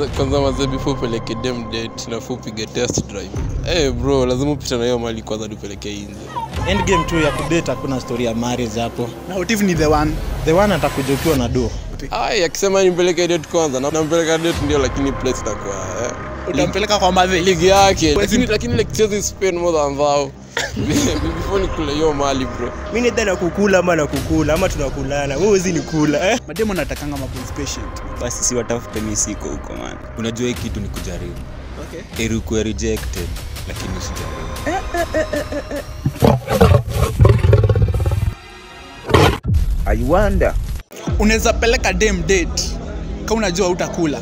kwanza mazee before upeleke dem date nafaa upige test drive hey bro lazima upite na hiyo mali kwanza tupeleke nje endgame tu ya kudate hakuna story ya marriage hapo na Otif ni the one the one atakuja ukiwa na do ay akisema nimpeleke date kwanza na- nampeleka date ndio lakini place itakuwa eh. utampeleka kwa madhe ligi yake lakini lakini like siwezi spend more than thou before nikule hiyo mali bro mi nidha na kukula ama na kukula ama tunakulana wewe huwezi nikula eh? mademo natakanga maboys patient basi si watafute mi siko huko man unajua hii kitu ni kujaribu okay eri ukuwe rejected lakini usijaribu I wonder. unaweza peleka dem date kama unajua utakula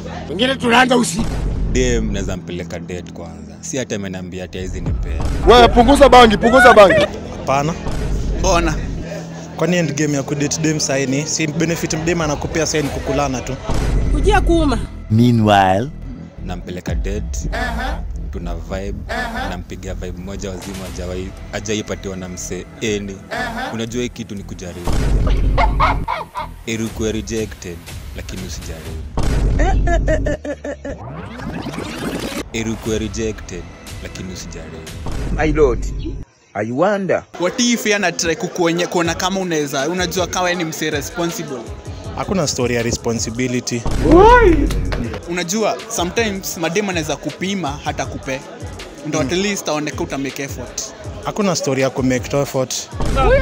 dem naweza mpeleka date kwanza si hata ameniambia ati hizi nipea Wewe punguza bangi, punguza bangi. hapana mbona kwani endgame ya kudate dem saini si benefit mdem anakupea saini kukulana tu kujia kuuma Meanwhile, nampeleka date tuna vibe nampiga vibe moja wazima ajawai- ajaipatiwa na msee eni unajua hii kitu ni kujaribu eri ukuwe rejected lakini usijaribu eri ukuwe rejected lakini usijaribu my lord, I wonder. watifi ana try kukuonye kuona kama unaweza unajua kama wewe ni mse responsible hakuna story ya responsibility unajua sometimes madem anaweza kupima hata kupe ndo at least aoneka uta make effort hakuna story ya kumake effort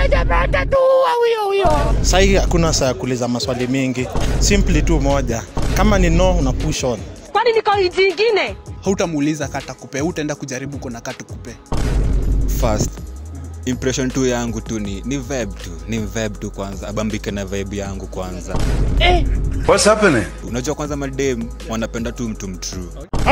sahii hakuna saa ya kuuliza maswali mingi simply tu moja kama ni no una push on kwani niko nchi ingine hautamuuliza kata kupe utaenda kujaribu kuna katu kupe first impression tu yangu tu ni ni vibe tu ni vibe tu kwanza abambike na vibe yangu kwanza What's happening? unajua kwanza madem wanapenda tu mtu mtrue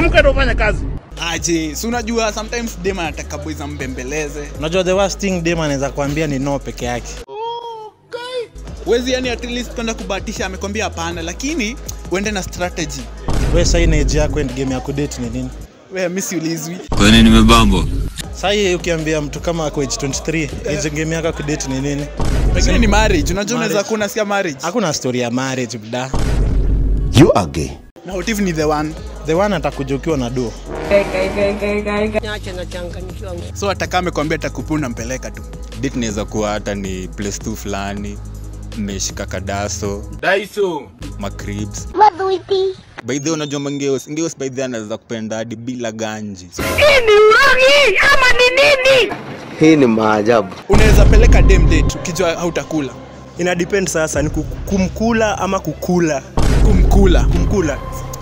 aje si unajua sometimes dem anataka boys ambembeleze unajua the worst thing dem anaweza kuambia ni no peke yake wezi yani at least kwenda kubahatisha amekwambia hapana lakini uende na strategy we sahii na age yako endgame ya kudate ni nini we mi siulizwi kwani nimebambo sahii ukiambia mtu kama ako age 23 age game yako ya kudate ni nini pengine ni marriage unajua unaweza Marriage. kuwa unasikia marriage hakuna story ya marriage bda You are gay. na Otif ni the one the one atakuja ukiwa na do nyache nachanganyikiwa so atakaa amekwambia takupi unampeleka tu date inaweza kuwa hata ni place tu fulani mmeshika kadaso macribs by the way, unajua mangeos ngeos by the way anaweza kupenda hadi bila ganji Hii ni maajabu. unaweza peleka dem date ukijua hautakula ina depend sasa ni kuku- kumkula ama kukula kumkula kumkula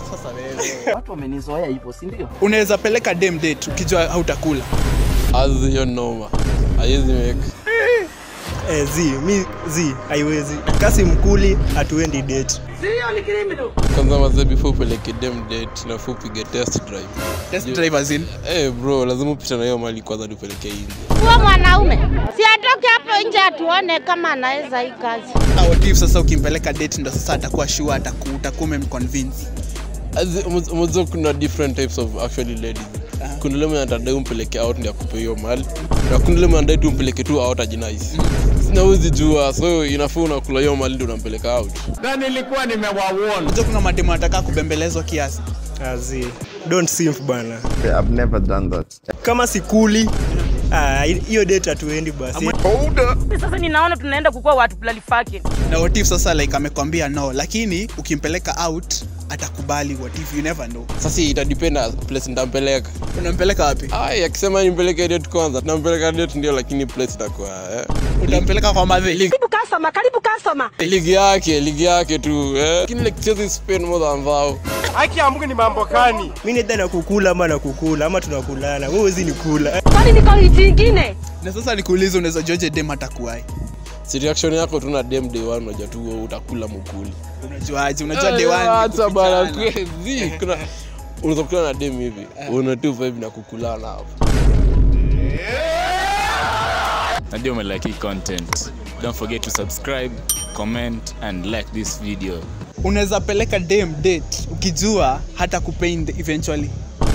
unaweza peleka dem date ukijua hautakula as hiyo noma haiwezi make eh, zi mi zi haiwezi kasi mkuli hatuendi date kwanza mazee before upeleke dem date nafaa upige test drive test drivers in hey bro lazima upite na hiyo mali kwanza tupeleke nje huyo mwanaume si atoke hapo nje atuone kama anaweza hii kazi na Otif sasa ukimpeleka date ndo sasa atakuwa sure ataku utakuwa umemconvince As- umo- umejua kuna different types of actually ladies kuna ule mwenye atadai umpeleke out ndio akupe hiyo mali na kuna ule mwenye anadai tu umpeleke tu out ajinais sina huwezi jua so inafaa unakula hiyo mali ndio unampeleka out unajua kuna mademu anataka kubembelezwa kiasi Ah, zi don't simp bana I've never done that. kama sikuli ah, hiyo date hatuendi basi sasa ninaona tunaenda kukuwa watu plalifake na Otif sasa like amekwambia no lakini ukimpeleka out atakubali Otif you never know sasa itadipenda place nitampeleka unampeleka wapi ay akisema nimpeleke date kwanza nampeleka date ndio lakini place itakuwa eh. utampeleka kwa madhe karibu kasoma karibu kasoma ligi yake ligi yake tu eh. lakini like siwezi spend more than thou mi nidha na kukula ama na kukula ama tunakulana wewe huwezi nikula eh? kwani niko nchi ingine na sasa nikuulize unaweza joje dem atakuwai si reaction yako tu na dem day one unajua tu wewe utakula mukuli unajuaje unajua Eh, dewani acha bana kwezi kuna unaweza kukula na dem hivi una tu vibe na kukulana hapo najua umelike hii content don't forget to subscribe comment and like this video unaweza peleka dem date ukijua hata kupain eventually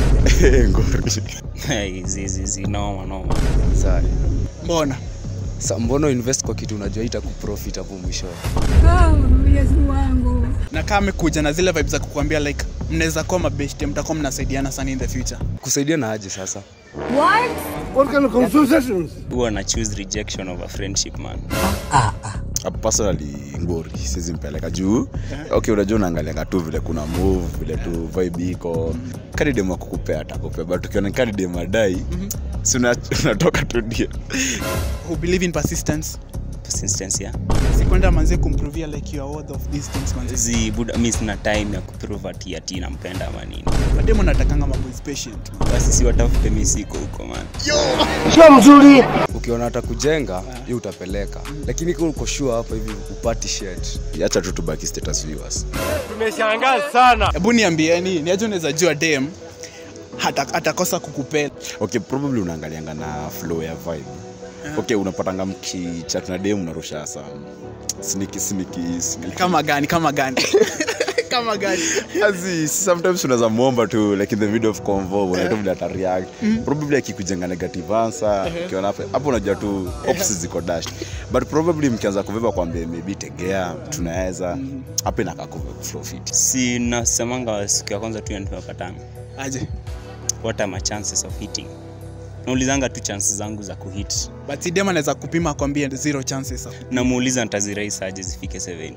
zizizi noma noma mbona sa mbona invest kwa kitu unajua ita kuprofit hapo mwishowe oh, Yesu wangu. na kama amekuja na zile vibes za kukuambia like mnaweza kuwa mabeshte mtakuwa mnasaidiana sana in the future kusaidiana aje sasa What? What kind of conversations? huwa na choose rejection over friendship man Uh, personally ngori siwezi mpeleka juu okay unajua unaangalianga tu vile kuna move vile tu vibe iko kadidem akukupea atakupea but ukiona kadidem adai si una- unatoka tu ndio who believe in persistence persistence yeah sikwenda manzie kumprovia like you are worth of these things manzie zi buda mi sina time ya kuprove ati ati nampenda ama nini mademo natakanga mambo is patient basi si watafute mi siko huko man Sio mzuri. ukiona hata kujenga hiyo utapeleka lakini kama uko sure hapa hivi upati shed acha tu tubaki status viewers tumeshangaa sana hebu niambieni ni aje unaweza jua dem hata atakosa kukupea okay probably unaangalianga na flow ya vibe okay unapatanga mkichat na dem unarusha some sneaky sneaky sneaky kama gani kama gani kama gani Azi, sometimes unaweza muomba tu like in the middle of convo unaona tu vile ata react probably akikujenga negative answer Mhm. ukiona hapo hapo unajua tu options ziko dashed but probably mkianza kubeba kwambia maybe tegea tunaweza hapo inakaa ku flow fit si nasemanga siku ya kwanza tu ya tumepatana aje what are my chances of hitting naulizanga tu chances zangu za kuhit but si dem anaweza kupima akwambie zero chances namuuliza ntaziraisa aje zifike 70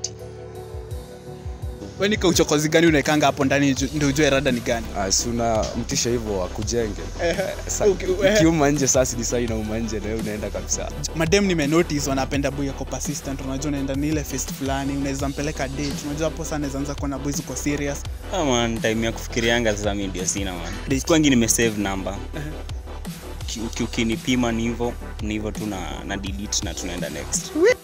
weni kauchokozi gani unaekanga hapo ndani ju- ndio ujue rada ni gani si una mtisha hivyo akujenge Sa- Okay, eh. ukiuma nje sasa ni saa inauma nje na wewe unaenda kabisa madem nimenotice wanapenda boy yako persistent unajua unaenda ni ile fest fulani unaweza mpeleka date unajua hapo sana naweza anza kuona boys uko serious Ah, man time ya kufikirianga sasa mi ndio sina man kwangi nimesave number Ki- uki- ukinipima ni hivyo ni hivyo tu na, na delete na tunaenda next